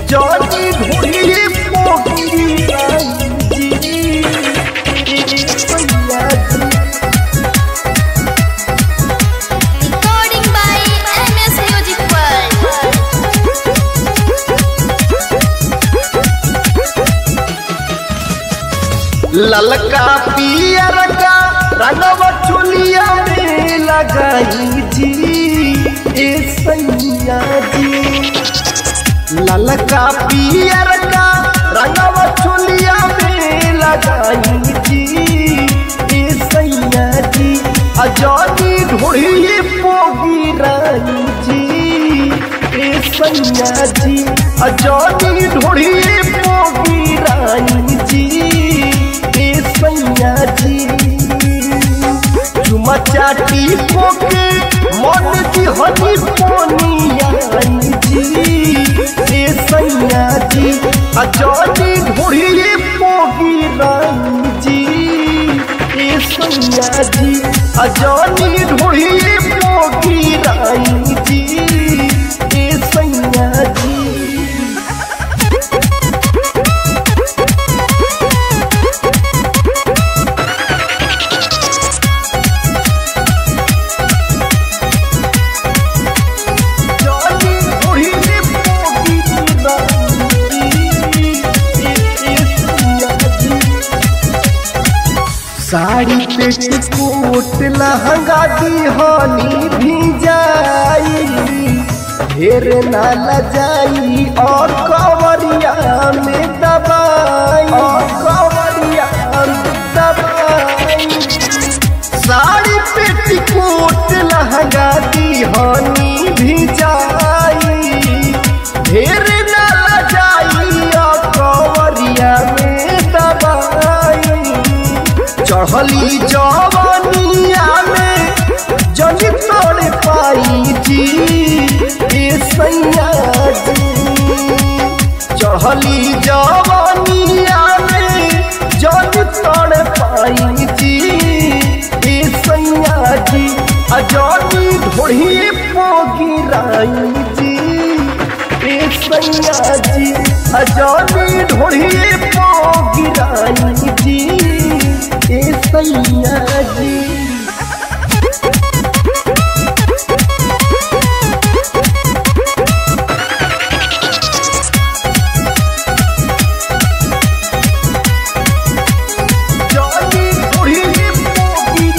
जानी ढूंढी पोगी राई जी सैया जी Recording by MS Music World. ललका पियर का रंगवा चुलिया में लगाई जी ए सैया जी ललका पियर का रंगवा चुलिया में लगाई जी ए सैया जी अजानी ढूंढी पोगी राई जी ए सैया जी अजानी ढूंढी पोगी राई जी ए सैया जी चुमा चाटी पोके मन जी हनी पोनिया जी ए सैया जी अजानी ढूंढी पोगी राई जी ए सैया जी अजानी ढूंढी पोगी राई जी ए सैया जी जानी ढूंढी पोगी राई जी साड़ी पेट कोट लहंगा दीहानी भी जाई ढेर ना लजाई और कवरिया में दबाई और कवरिया में दबाई साड़ी पेट कोट लहंगा दीहानी भी जाई ढेर ना लजाई और कवरिया में दबाई चढ़ली जवानिया में जनी तोड़ पाई जी ए सैया जी चढ़ली जवानिया में जनी तोड़ पाई जी ए सैया जी अजानी ढोढ़ी पोगी राई जी ए सैया जी अजानी ढोढ़ी पोगी राई जी ए सैया जी जानी ढूंढी पोगी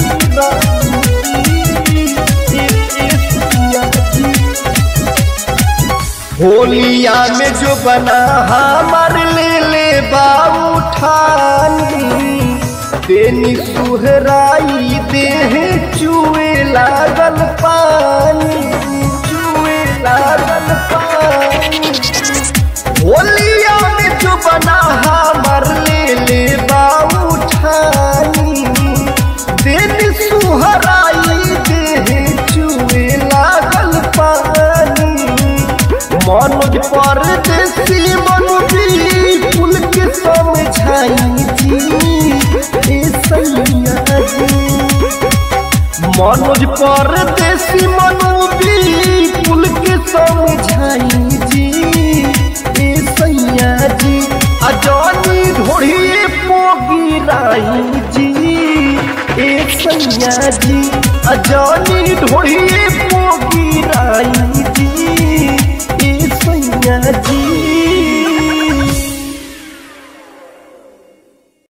राई ए सैया जी होलिया में जो बना हमार ले ले बाबू ठानी तेनी सुहराई देह चुए लागल पानी चुए लागल पानी होलिया में जो बना हमार ले ले बाबू ठानी तेनी सुहराई देह चुए लागल पानी मनोज परदेसी मनोजी कुल के समझाई जी ए सैया जी मनोज परदेसी मनोजी कुल के समझाई जी ए सैया जी अजानी ढोढ़ी पोगी राई जी ए सैया जी अजानी ढोढ़ी पोगी राई जी ए सैया जी